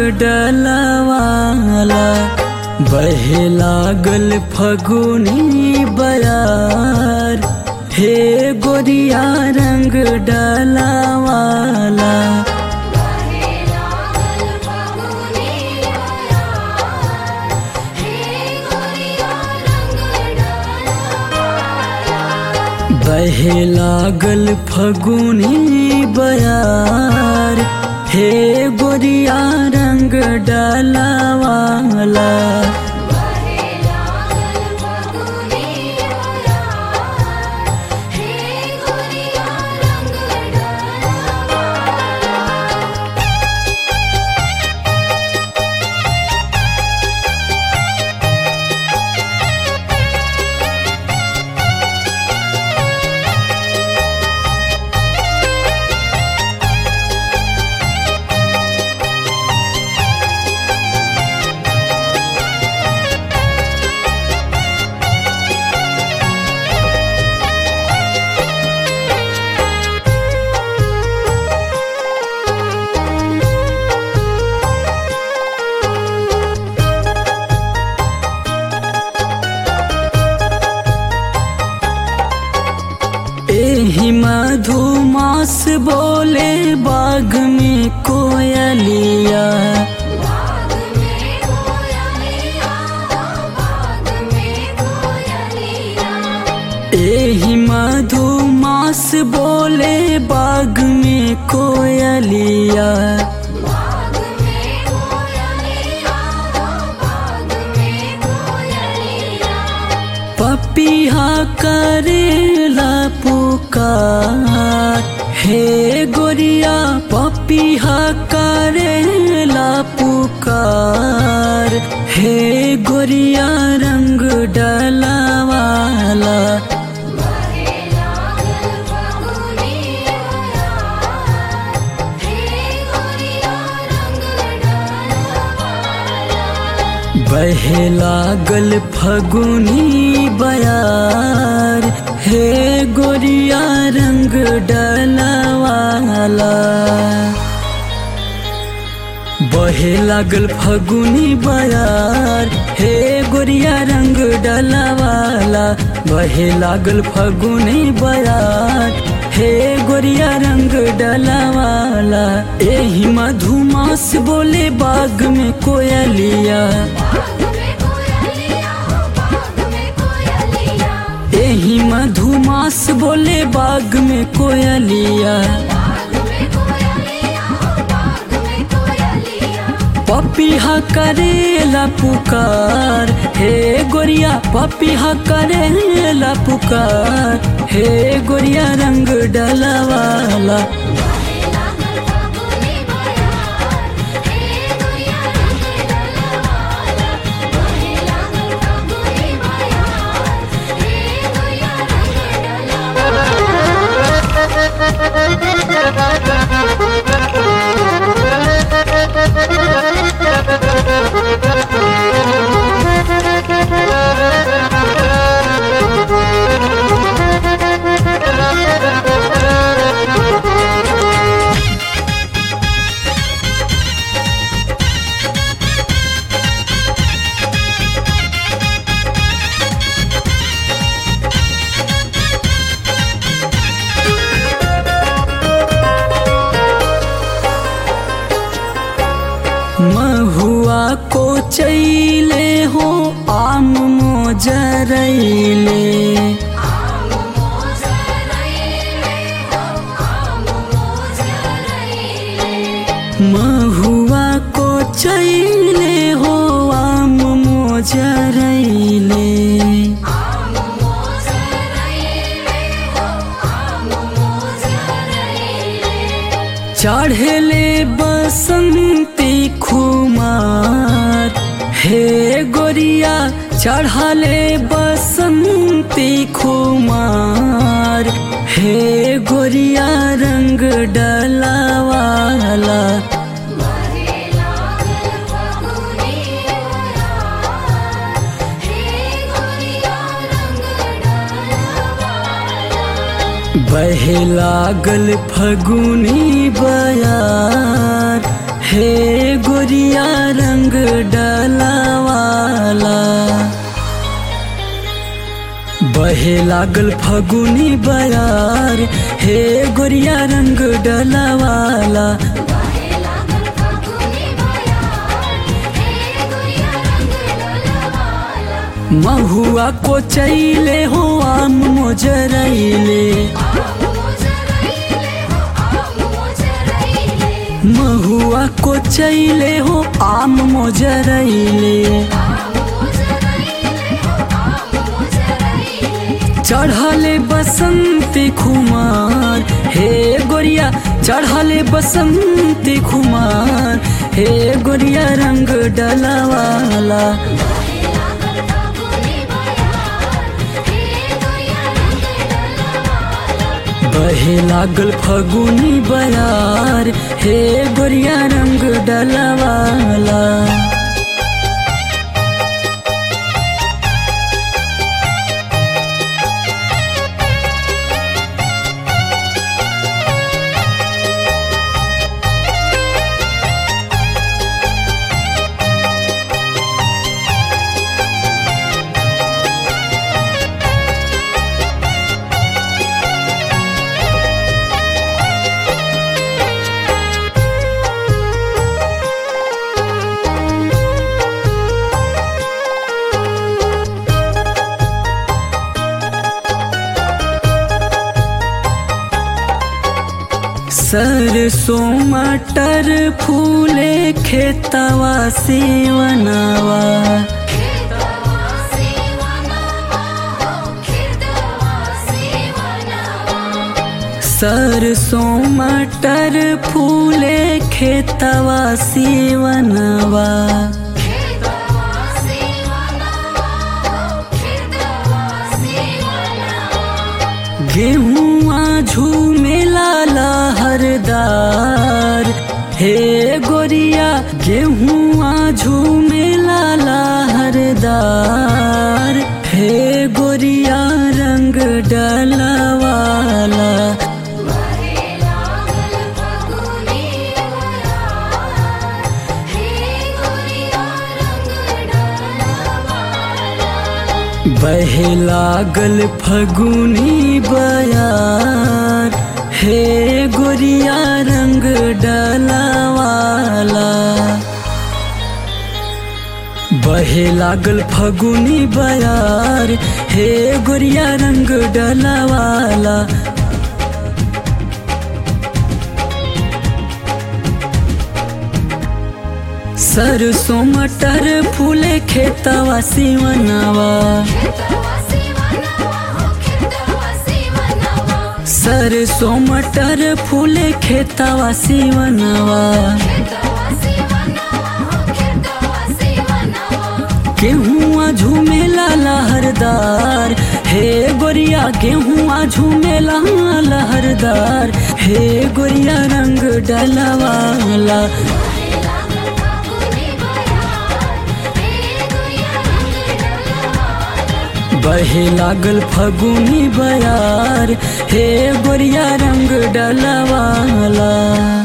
डलवाला बहे लागल फगुनी बयार हे गोरिया रंग डलवाला बहे लागल फगुनी बयार हे गोरिया रंग डलवाला एही मधुमास बोले बाग में कोयलिया एही मधुमास बोले बाग में कोयलिया पपिहा करेला पुकार हे गोरिया पपिहा करेला पुकार हे गोरिया रंग डलवाला बहे लागल फगुनी बयार हे गोरिया रंग डलवाला बहे लागल फगुनी बयार हे गोरिया रंग डलवाला बहे लागल फगुनी बयार हे गोरिया रंग डलवाला एही मधुमास बोले बाग में कोयलिया एही मधुमास बोले बाग में कोयलिया पपिहा करेला पुकार हे गोरिया पपिहा करेला पुकार हे गोरिया रंग डलवाला महुआ को चैले हो आम मोजरैले महुआ को चैले हो आम मोजरैले चढ़ले बसंती खुमार हे गोरिया चढ़ले बसंती खुमार हे गोरिया रंग डलावाला बहे लागल फगुनी बयार हे गोरिया रंग डलवाला बहे लागल फगुनी बयार हे गोरिया रंग डलवाला बाहे लागल फागुनी बयार हे गुड़िया रंग डलवाला महुआ को चैले हो आम मोजरैले आम मोजरैले हो आम मोजरैले महुआ को चैले हो आम मोजरैले आम मोजरैले हो आम मोजरैले चढ़ले बसंती खुमार हे गोरिया चढ़ले बसंती खुमार हे गोरिया रंग डलवाला बाहे लागल फागुनी बयार हे गुड़िया रंग डलवाला बहे लागल फगुनी बयार हे गोरिया रंग डलवाला सरसों मटर फूले खेतवा सेवनवा खेतवा सेवनवा हो खेतवा सेवनवा सरसों मटर फूले खेतवा सेवनवा खेतवा सेवनवा हो खेतवा सेवनवा गेहुआ झूमेला लहरदार हे गोरिया गेहुआ झूमेला लहरदार हे गोरिया रंग डलवाला बाहे लागल फागुनी बयार हे गुड़िया रंग डलवाला बहे लागल फगुनी बयार हे गोरिया रंग डलवाला बहे लागल फगुनी बयार हे गोरिया रंग डलवाला सरसों मटर फूले खेतवा सिवनवा खेतवा सेवनवा हो खेतवा सेवनवा सरसों मटर फूले खेतवा सिवनवा खेतवा सेवनवा हो खेतवा सेवनवा गेहुआ झूमेला लहरदार हे गोरिया गेहुआ झूमेला लहरदार हे गोरिया रंग डलवाला बाहे लागल फागुनी बयार हे गुड़िया रंग डलवाला बहे लागल फगुनी बयार हे गोरिया रंग डलवाला